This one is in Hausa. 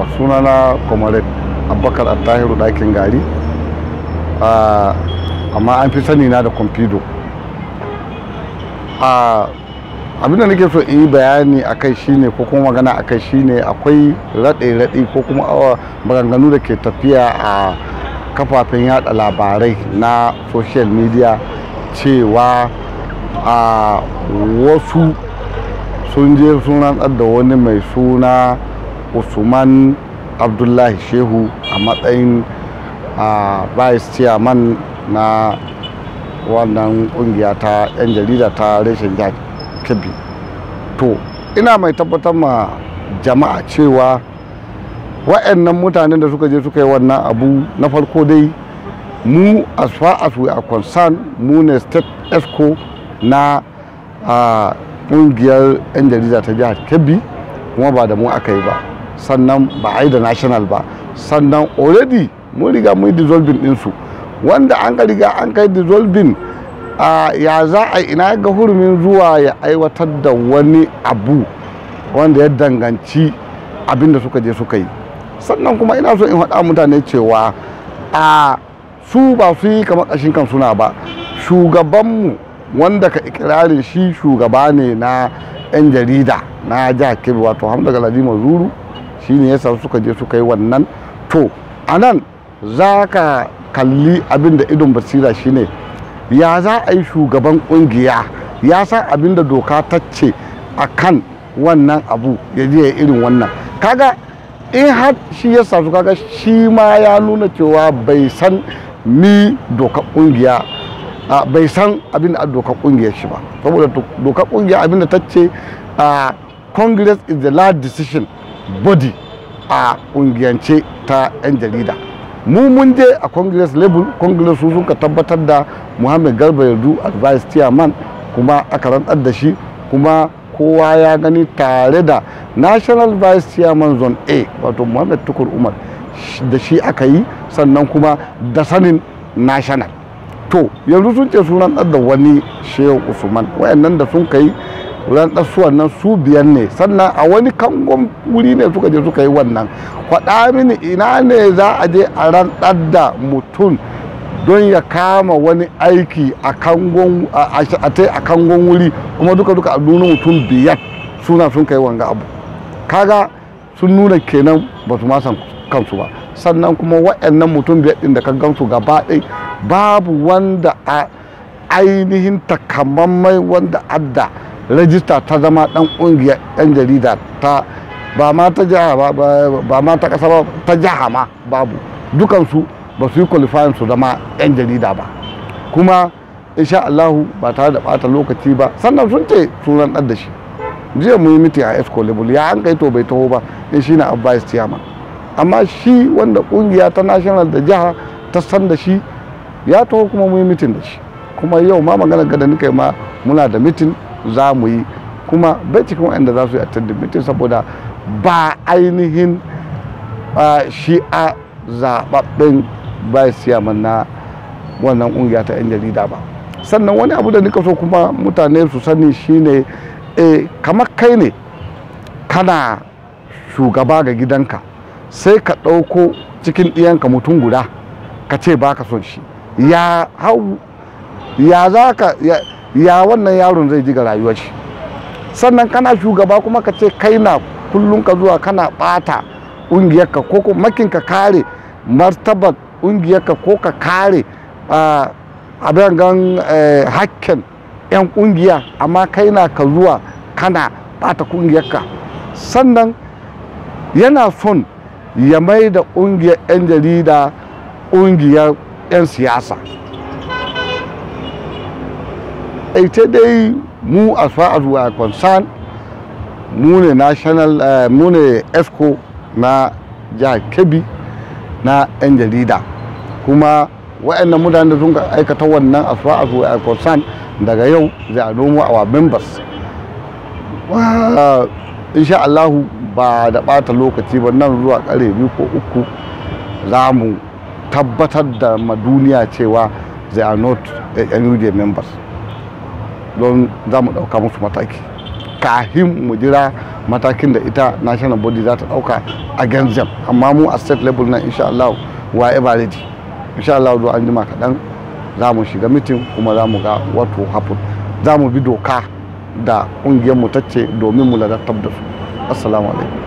sunana comrade abubakar attahiru ɗakin gari amma an fi sani na da kwamfido abinda nake so in yi bayani a kai shine ko kuma magana a kai shine akwai raɗe-raɗe ko kuma maganganu da ke tafiya a kafafen yada labarai na social media cewa a wasu sun je sun rantsar da wani mai suna usman abdullahi shehu a matsayin vice chairman na wannan kungiya ta 'yan jarida ta reshen jihar kebbi to ina mai tabbatar ma jama'a cewa wa'annan mutanen da suka je suka yi wannan abu na farko dai mu as far as we are concerned mu ne state esco na kungiyar 'yan jarida ta jihar kebbi kuma ba da mu aka yi ba sannan ba a yi da national ba sannan already mun riga mun yi dissolving ɗinsu wanda an ka riga an kai dissolving ya za a ina ga hurumin zuwa ya aiwatar da wani abu wanda ya danganci abin da suka je suka yi sannan kuma ina so in faɗa mutane cewa a su ba su yi kamar ƙashin kan suna ba shugabanmu wanda ka ikirarin shi shugaba ne na 'yan jarida na jihar kebbi wato hamda galadima zuru shi ne yasa suka je suka yi wannan to a nan za ka kalli abin da idon basira shine ya za a yi shugaban kungiya ya san abin da doka ta ce a kan wannan abu ya je ya irin wannan kaga in har shi ya su kaga shi ma ya nuna cewa bai san ni doka kungiya bai san abin da doka kungiyar shi ba saboda doka kungiya abin da ta ce congress is the last decision body a kungiyance ta 'yan jarida mu mun je a congress level congress su suka tabbatar da muhammad garba yardu advice chairman kuma aka rantsar da shi kuma kowa ya gani tare da national vice chairman zone a wato muhammad tukur umar da shi aka yi sannan kuma da sanin national to yanzu sun ce sun rantsar da wani shehu usman wayannan da sun kai rantsar su wannan su biyan ne sannan a wani kangon wuri ne suka je suka yi wannan faɗa mini ina ne za a je a rantsar da mutum don ya kama wani aiki a kangon a kangon wuri kuma duka duka a nuna mutum biyar suna sun kai wanga abu kaga sun nuna kenan ba su ma san kansu ba sannan kuma waɗannan mutum biyar ɗin da ka gansu gaba ɗai babu wanda a ainihin takamammai wanda adda rajista ta zama ɗan ƙungiyar 'yan jarida ta ba ma ta jiha ba ma ta ƙasa ba ta jiha ma babu dukansu ba su yi qualifying su zama 'yan jarida ba kuma insha Allahu ba tare da bata lokaci ba sannan sun ce sunan ɗan da shi jiya mu yi miti a esco level ya an kai to bai taho ba in shi na advice chairman amma shi wanda kungiya ta national da jiha ta san da shi ya taho kuma mu yi mitin da shi kuma yau ma magana gada nika ma muna da mitin za mu yi kuma bai cikin wanda za su yi attending mitin saboda ba ainihin shi a zaɓaɓɓen vice chairman na wannan kungiya ta 'yan jarida ba sannan wani abu da nika so kuma mutane su sani shine e kamar kai ne kana shugaba ga gidanka sai ka ɗauko cikin ɗiyanka mutum guda ka ce ba ka son shi ya hau ya za ka ya wannan yaron zai ji ga rayuwar shi sannan kana shugaba kuma ka ce kai na kullum ka zuwa kana ɓata ƙungiyarka ko kuma makin ka kare martabar ƙungiyarka ko ka kare abin gan hakken 'yan ƙungiya amma kai na ka zuwa kana ɓata ƙungiyarka sannan yana son ya mai da ƙungiyar 'yan jarida ƙungiyar 'yan siyasa ita dai mu as far as we are concerned mu ne national mu ne esco na jihar kebbi na 'yan jarida kuma wa'annan mutanen da sun aikata wannan as far as we are concerned daga yau zai a nomo our members insha Allahu ba da ɓata lokaci ba nan zuwa ƙare biyu ko uku za mu tabbatar da ma duniya cewa they are not NUJ members don za mu ɗauka musu mataki kahin mu jira matakin da ita national body za ta dauka a ganzam amma mu a state level na insha Allah wa ever ready insha Allah zuwa an jima kaɗan za mu shiga mitin kuma za mu ga what will happen za mu bi doka da ƙungiyar mu tacce domin mu ladattar da su assalamu alaikum